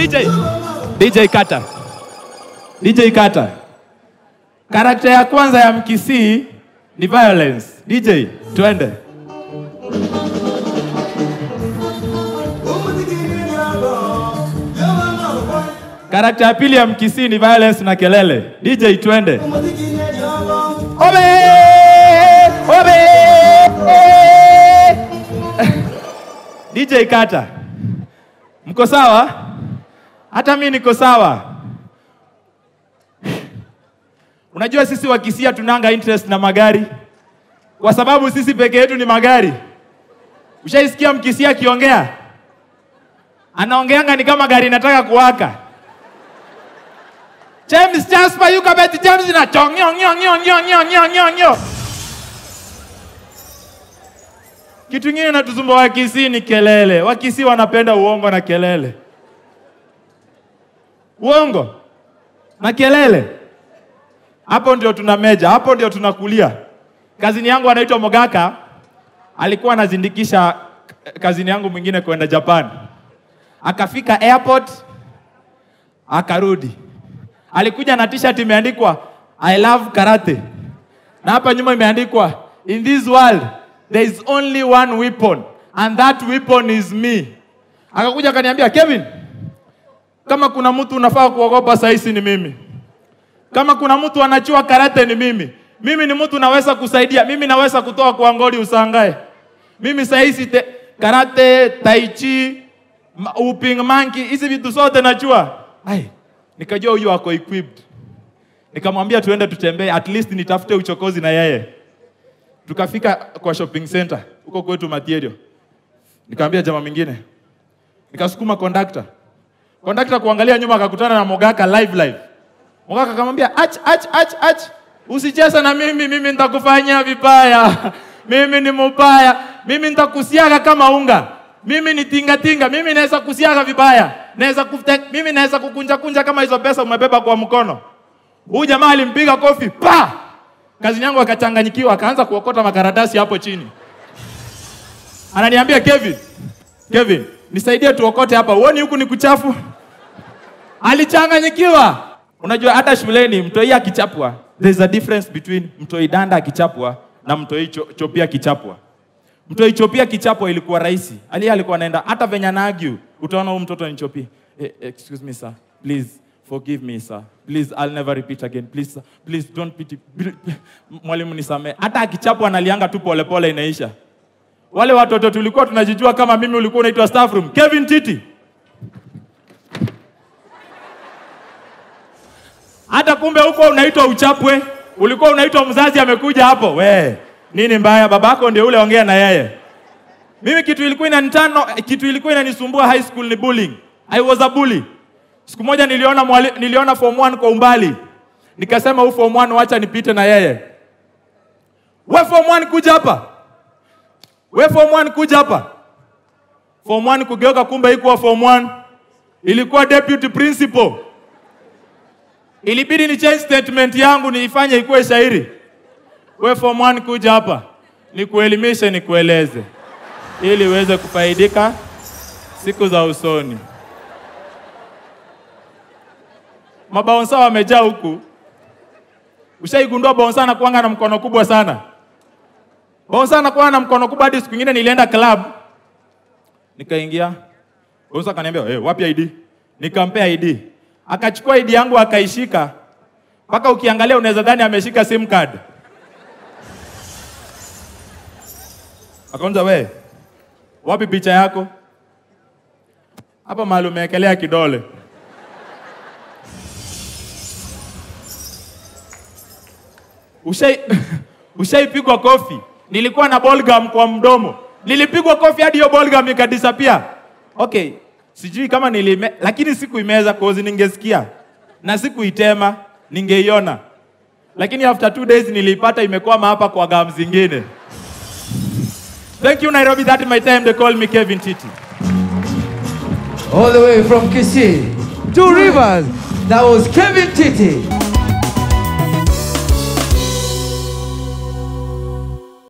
DJ. DJ Kata. DJ Kata. Karakta ya kwanza ya Mkisii ni violence. DJ, twende. Karakta ya pili ya Mkisii ni violence na kelele. DJ, twende. Obe! Obe! DJ Kata. Mko sawa? Hata mi niko sawa. Unajua sisi Wakisia tunanga interest na magari kwa sababu sisi peke yetu ni magari. Ushaisikia Mkisia akiongea? Anaongeanga ni kama gari inataka kuwaka. James Jasper yuko beti James na chong nyo nyo nyo nyo nyo nyo nyo nyo. Kitu kingine natusumbua Wakisii ni kelele. Wakisii wanapenda uongo na kelele. Uongo na kelele, hapo ndio tuna meja, hapo ndio tunakulia. Kazini yangu anaitwa Mogaka, alikuwa anazindikisha kazini yangu mwingine kwenda Japan. Akafika airport, akarudi, alikuja na t-shirt imeandikwa I love karate, na hapa nyuma imeandikwa in this world there is only one weapon and that weapon is me. Akakuja akaniambia Kevin, kama kuna mtu unafaa kuogopa saisi ni mimi. Kama kuna mtu anachua karate ni mimi. Mimi ni mtu naweza kusaidia. Mimi naweza kutoa kwa ngoli usangae. Mimi saisi te, karate, tai chi, ma- uping monkey, hizi vitu zote najua. Ai, nikajua huyu ako equipped. Nikamwambia tuende tutembee, at least nitafute uchokozi na yeye. Tukafika kwa shopping center huko kwetu Material. Nikamwambia jamaa mwingine, nikasukuma conductor Kondakta kuangalia nyuma akakutana na Mogaka live live. Mogaka akamwambia ach ach ach ach, usicheze na mimi, mimi nitakufanyia vibaya. Mimi ni mubaya, mimi nitakusiaga kama unga. Mimi ni tinga tinga, mimi naweza kusiaga vibaya. Naweza kufte, mimi naweza kukunja kunja kama hizo pesa umebeba kwa mkono. Huyu jamaa alimpiga kofi pa. Kazi yangu akachanganyikiwa, akaanza kuokota makaratasi hapo chini. Ananiambia Kevin, Kevin, nisaidie tuokote hapa. Uoni huku ni kuchafu? Alichanganyikiwa. Unajua hata shuleni mtoi akichapwa, there is a difference between mtoi danda akichapwa na mtoi cho, chopia akichapwa. Mtoi chopia kichapwa ilikuwa rahisi. Ali alikuwa anaenda hata venye anaargue, utaona huyu mtoto ni chopia. Eh, excuse me sir, please forgive me sir. Please I'll never repeat again. Please sir. Please don't pity. Mwalimu nisamee. Hata akichapwa analianga tu polepole inaisha. Wale watoto tulikuwa tunajijua kama mimi ulikuwa unaitwa staff room. Kevin Titi. Hata kumbe huko unaitwa uchapwe, ulikuwa unaitwa mzazi amekuja hapo. We, nini mbaya? Babako ndio ule, ongea na yeye. Mimi kitu ilikuwa inanitano, kitu ilikuwa inanisumbua high school ni bullying. I was a bully. Siku moja niliona mwali, niliona form 1 kwa umbali. Nikasema huu form 1 wacha nipite na yeye. We form 1 kuja hapa. We form 1 kuja hapa. Form 1 kugeuka kumbe haikuwa form 1. Ilikuwa deputy principal. Ilibidi ni change statement yangu niifanye ikuwe shairi. We form 1 kuja hapa. Nikuelimishe nikueleze. Ili uweze kufaidika siku za usoni. Mabaonsa wamejaa huku. Ushaigundua baonsa anakuanga na mkono kubwa sana. Bonsa anakuwa na mkono kubwa hadi siku nyingine nilienda club. Nikaingia. Bonsa akaniambia, "Eh, wapi ID?" Nikampea ID. Akachukua ID yangu akaishika. Mpaka ukiangalia unaweza dhani ameshika sim card. Akaanza, "We, wapi picha yako?" Hapa mahali umewekelea kidole. Ushai ushaipigwa kofi. Nilikuwa na ballgum kwa mdomo, nilipigwa kofi hadi hiyo ballgum ikadisappear. Okay, sijui kama nilime, lakini sikuimeza cause ningesikia na sikuitema, ningeiona, lakini after two days niliipata imekwama hapa kwa gum zingine. Thank you Nairobi, that is my time. They call me Kevin Titi. All the way from Kisii, Two Rivers. That was Kevin Titi.